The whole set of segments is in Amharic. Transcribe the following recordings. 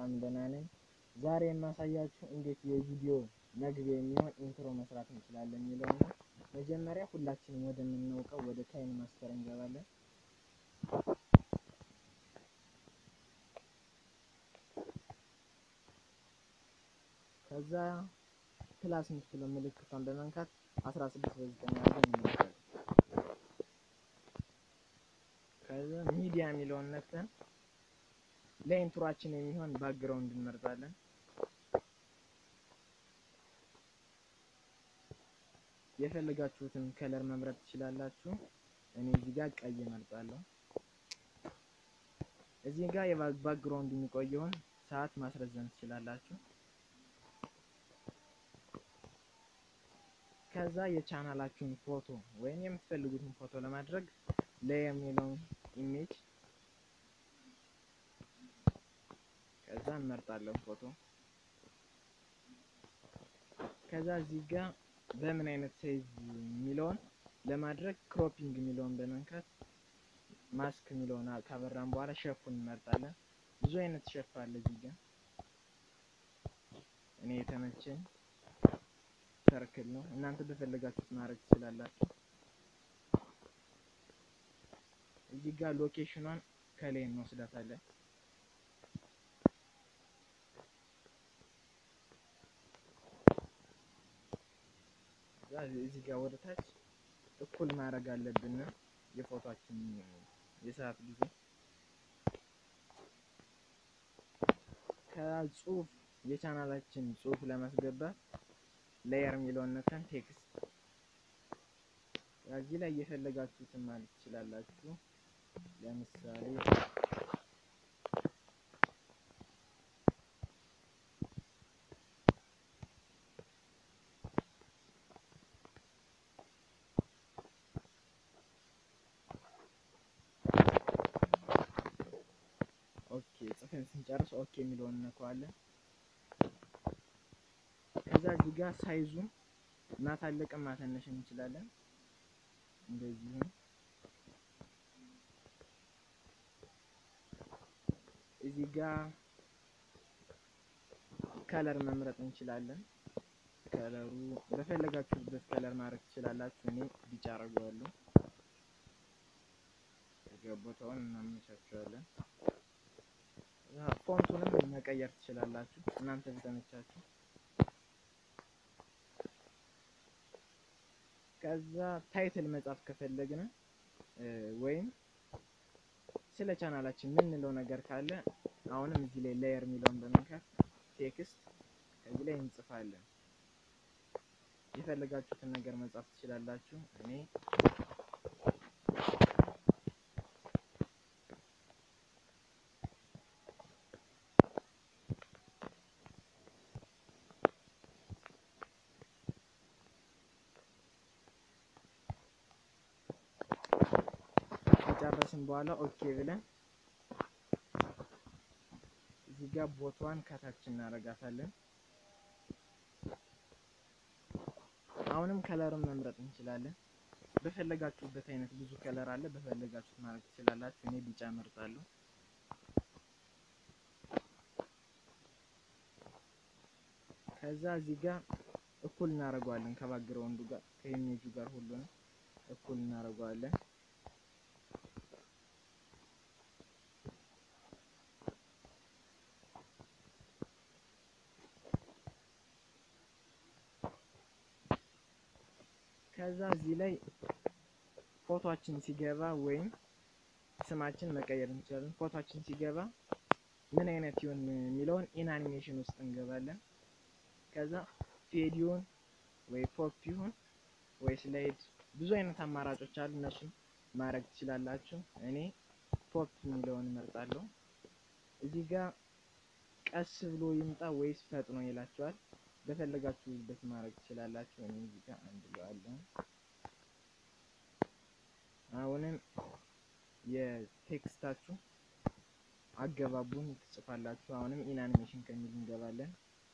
በጣም ደህና ነኝ። ዛሬ የማሳያችሁ እንዴት የቪዲዮ መግቢያ የሚሆን ኢንትሮ መስራት እንችላለን የሚለው ነው። መጀመሪያ ሁላችንም ወደምናውቀው ወደ ካይን ማስተር እንገባለን። ከዛ ፕላስ የምትለው ምልክቷን በመንካት 16 በ9 አድርገን እንመርጣለን። ከዛ ሚዲያ የሚለውን ነክተን ለኢንትሯችን የሚሆን ባክግራውንድ እንመርጣለን። የፈለጋችሁትን ከለር መምረጥ ትችላላችሁ። እኔ እዚህ ጋር ቀይ እመርጣለሁ። እዚህ ጋር የባክግራውንድ የሚቆየውን ሰዓት ማስረዘም ትችላላችሁ። ከዛ የቻናላችሁን ፎቶ ወይም የምትፈልጉትን ፎቶ ለማድረግ ላይ የሚለውን ኢሜጅ ከዛ እንመርጣለን ፎቶ። ከዛ እዚህ ጋር በምን አይነት ሳይዝ የሚለውን ለማድረግ ክሮፒንግ የሚለውን በመንካት ማስክ የሚለውን ካበራን በኋላ ሸፉን እንመርጣለን። ብዙ አይነት ሸፍ አለ እዚህ ጋር እኔ የተመቸኝ ሰርክል ነው። እናንተ በፈለጋችሁት ማድረግ ትችላላችሁ። እዚህ ጋር ሎኬሽኗን ከላይ እንወስዳታለን። እዚህ ጋር ወደ ታች እኩል ማድረግ አለብን የፎቶችን የሰዓት ጊዜ። ከጽሁፍ የቻናላችን ጽሁፍ ለማስገባት ሌየር የሚለውን ነክተን ቴክስት እዚህ ላይ እየፈለጋችሁትን ማለት ትችላላችሁ። ለምሳሌ ኦኬ ጽፈን ስንጨርስ ኦኬ የሚለውን እነካዋለን። ከዛ እዚህ ጋር ሳይዙን ማታለቅም ማተነሽ እንችላለን። እንደዚሁ እዚህ ጋር ከለር መምረጥ እንችላለን። ከለሩ በፈለጋችሁበት ከለር ማድረግ ትችላላችሁ። እኔ ቢጫ አደርገዋለሁ። ቦታውን እናመቻቸዋለን። ፎንቱንም መቀየር ትችላላችሁ እናንተ በተመቻችሁ። ከዛ ታይትል መጻፍ ከፈለግን ወይም ስለ ቻናላችን የምንለው ነገር ካለ አሁንም እዚህ ላይ ሌየር የሚለውን በመንካት ቴክስት ከዚህ ላይ እንጽፋለን። የፈለጋችሁትን ነገር መጻፍ ትችላላችሁ። እኔ ከጨረስን በኋላ ኦኬ ብለን እዚህ ጋር ቦታዋን ከታች እናደርጋታለን። አሁንም ከለርን መምረጥ እንችላለን። በፈለጋችሁበት አይነት ብዙ ከለር አለ። በፈለጋችሁት ማድረግ ትችላላችሁ። እኔ ቢጫ እመርጣለሁ። ከዛ እዚህ ጋር እኩል እናደርገዋለን ከባክግራውንዱ ጋር ከኢሜጁ ጋር ሁሉንም እኩል እናደርገዋለን። ከዛ እዚህ ላይ ፎቶአችን ሲገባ ወይም ስማችን መቀየር እንችላለን። ፎቶአችን ሲገባ ምን አይነት ይሁን የሚለውን ኢን አኒሜሽን ውስጥ እንገባለን። ከዛ ፌዲዮን ወይ ፖፕ ይሁን ወይ ስላይድ ብዙ አይነት አማራጮች አሉ። እነሱን ማድረግ ትችላላችሁ። እኔ ፖፕ የሚለውን እመርጣለሁ። እዚህ ጋር ቀስ ብሎ ይምጣ ወይስ ፈጥኖ ይላችኋል። በፈለጋችሁበት ማድረግ ትችላላችሁ። እኔ እዚህ ጋር አንድ ብለዋለሁ። አሁንም የቴክስታችሁ አገባቡን ትጽፋላችሁ። አሁንም ኢን አኒሜሽን ከሚል እንገባለን።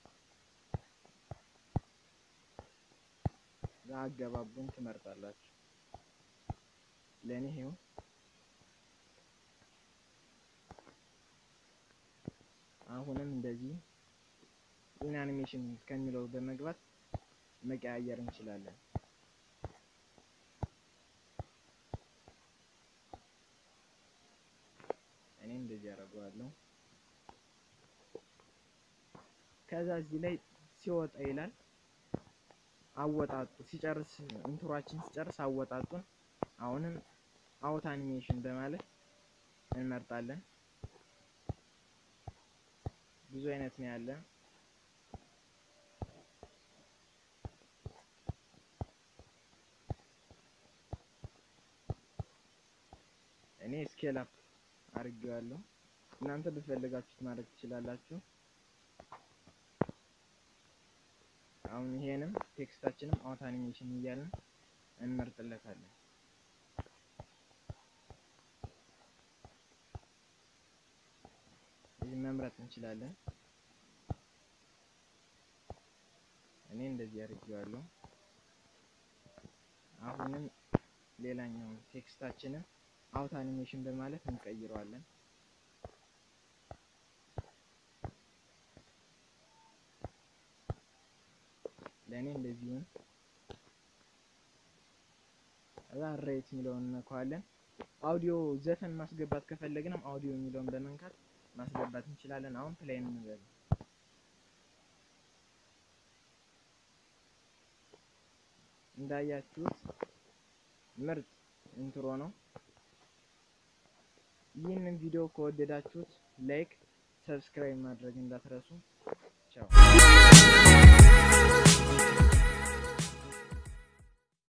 አገባቡን ትመርጣላችሁ። ለእኔ ይሄው አሁንም እንደዚህ ኢን አኒሜሽን ከሚለው በመግባት መቀያየር እንችላለን። እኔ እንደዚህ አደርገዋለሁ። ከዛ እዚህ ላይ ሲወጣ ይላል አወጣጡ ሲጨርስ ኢንትሮአችን ሲጨርስ አወጣጡን አሁንም አውት አኒሜሽን በማለት እንመርጣለን። ብዙ አይነት ነው ያለ። እኔ ስኬል አፕ አድርጌዋለሁ። እናንተ በፈለጋችሁት ማድረግ ትችላላችሁ። አሁን ይሄንም ቴክስታችንም አውት አኒሜሽን እያልን እንመርጥለታለን። እዚህ መምረጥ እንችላለን። እኔ እንደዚህ አድርጌዋለሁ። አሁንም ሌላኛውን ቴክስታችንን አውት አኒሜሽን በማለት እንቀይረዋለን። ለእኔ እንደዚሁም እዛ ሬት የሚለውን እነካዋለን። አውዲዮ ዘፈን ማስገባት ከፈለግንም አውዲዮ የሚለውን በመንካት ማስገባት እንችላለን። አሁን ፕሌይ እንበል። እንዳያችሁት ምርጥ ኢንትሮ ነው። ይህንን ቪዲዮ ከወደዳችሁት ላይክ፣ ሰብስክራይብ ማድረግ እንዳትረሱ።